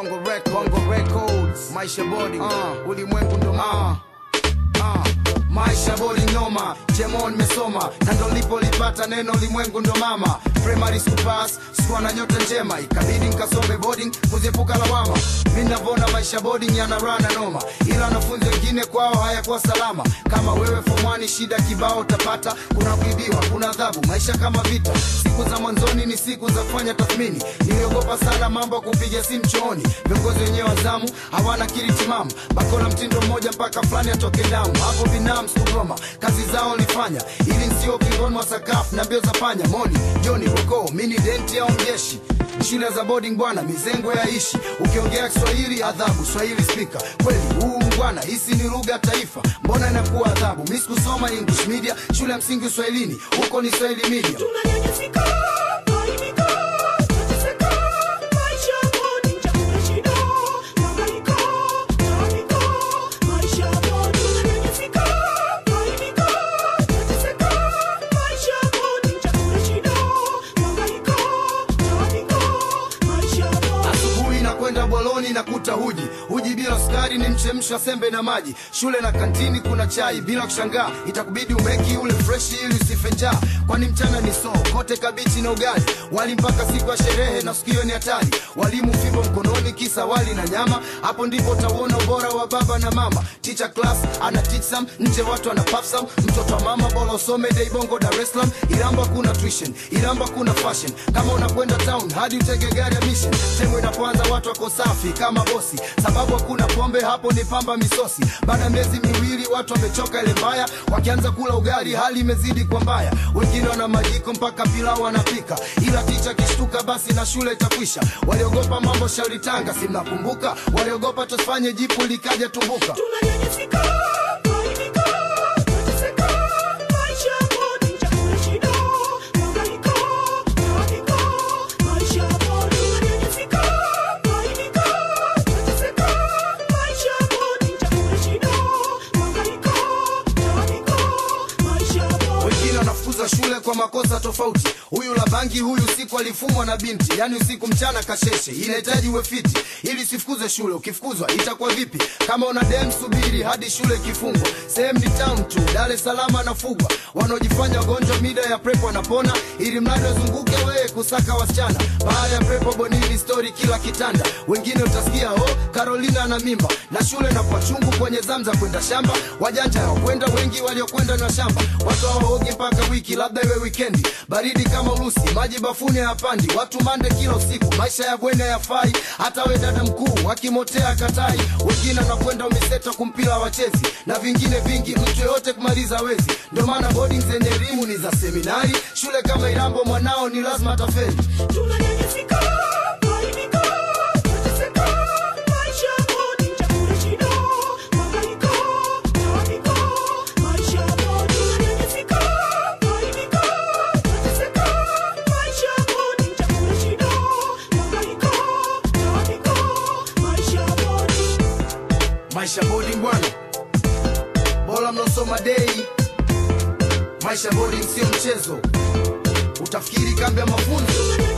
Bongo Records, Bongo Records, Maisha Body, uh, ulimwengu ndo mama uh, Maisha bodi noma, Jemon mesoma na ndo lipolipata neno limwengu ndo mama. Primary school pass, sikuwa na nyota njema, ikabidi nkasome boarding kuziepuka lawama. Mi navona maisha boarding yanarana noma, ila wanafunzi wengine kwao hayakuwa salama. Kama wewe fomwani, shida kibao utapata, kuna kuibiwa, kuna adhabu, maisha kama vita. Siku za mwanzoni ni siku za kufanya tathmini, niliogopa sana mambo ya kupiga simu chooni. Viongozi wenyewe wa zamu hawana kili timamu, bakora mtindo mmoja mpaka fulani atoke damu. Hapo binamu Sodoma, kazi zao nilifanya ili nsio kingoni mwa sakafu na mbio za panya. Moni Joni Boko, mini denti au mjeshi shule za boarding bwana, mizengo ya ishi. Ukiongea Kiswahili adhabu, Swahili spika. Kweli huu bwana, hisi ni lugha taifa, mbona inakuwa adhabu? Mi sikusoma English media, shule ya msingi Uswahilini, huko ni Swahili media. Tunanyanyasika, kuaibika, kuteseka, maisha bodi, chakula shida, mahangaiko, taabika, maisha bodi. Tunanyanyasika, kuaibika, kuteseka, maisha bodi, chakula shida, mahangaiko, taabika, maisha bodi. Asubuhi na kwenda boloni na kuta huji huji bila sukari, ni mchemsho wa sembe na maji. Shule na kantini kuna chai, bila kushangaa itakubidi umeki ule freshi ili usife njaa, kwani mchana ni soo kote kabichi na ugali, wali mpaka siku ya sherehe na sikio ni hatari. Walimu fimbo mkononi, kisa wali na nyama, hapo ndipo utauona ubora wa baba na mama. Teacher class ana teach some, nje watu wana puff some. Mtoto wa mama bora usome dei bongo Dar es Salaam, Iramba kuna tuition, Iramba kuna fashion. Kama unakwenda town hadi utege gari ya mission, sehemu inapoanza watu wako safi kama bosi, sababu hakuna pombe hapo, ni pamba misosi. Baada ya miezi miwili watu wamechoka ile mbaya, wakianza kula ugali hali imezidi kwa mbaya. Wengine wana majiko mpaka pilau wanapika, ila ticha kishtuka basi na shule itakwisha. Waliogopa mambo shauri Tanga, si mnakumbuka? Waliogopa tusifanye jipu likaja tumbuka. Tunanyanyasika, kuaibika, kuteseka, maisha bodi, chakula shida, mahangaiko, taabika, maisha bodi. Tunanyanyasika, kuaibika, kuteseka, maisha bodi, chakula shida, mahangaiko, taabika, maisha bodi. wengine wanafukuza shule kwa makosa tofauti. Huyu la bangi, huyu usiku alifumwa na binti, yani usiku mchana kasheshe. Inahitaji uwe fiti ili usifukuze shule. Ukifukuzwa itakuwa vipi? Kama una dem, subiri hadi shule ikifungwa. Sehemu ni town tu, Dar es Salaam anafugwa. Wanaojifanya wagonjwa mida ya prepo wanapona, ili mradi wazunguke wewe kusaka wasichana. Baada ya prepo bonini, story kila kitanda. Wengine utasikia oh, Carolina ana mimba, na shule na kwa chungu kwenye zamza kwenda shamba. Wajanja hawakwenda, wengi waliokwenda na shamba. Watu hawaogi mpaka wiki, labda iwe wikendi. Baridi kama Urusi, maji bafuni hayapandi. Watu mande kila usiku, maisha ya bweni hayafai. Hata we dada mkuu wakimotea katai. Wengine wanakwenda umiseta kumpila wachezi, na vingine vingi, mtu yoyote kumaliza wezi. Ndio maana boarding zenye elimu ni za seminari. Shule kama Irambo mwanao ni lazima tafeli. Tunanyanyasika, kuaibika, kuteseka, maisha bodi, chakula shida, mahangaiko, taabika, maisha bodi. Tunanyanyasika, kuaibika, kuteseka, maisha bodi, chakula shida, mahangaiko, taabika, maisha bodi. Maisha boarding bwana, bora mnaosoma dei. Maisha boarding sio mchezo, utafikiri kambi ya mafunzo.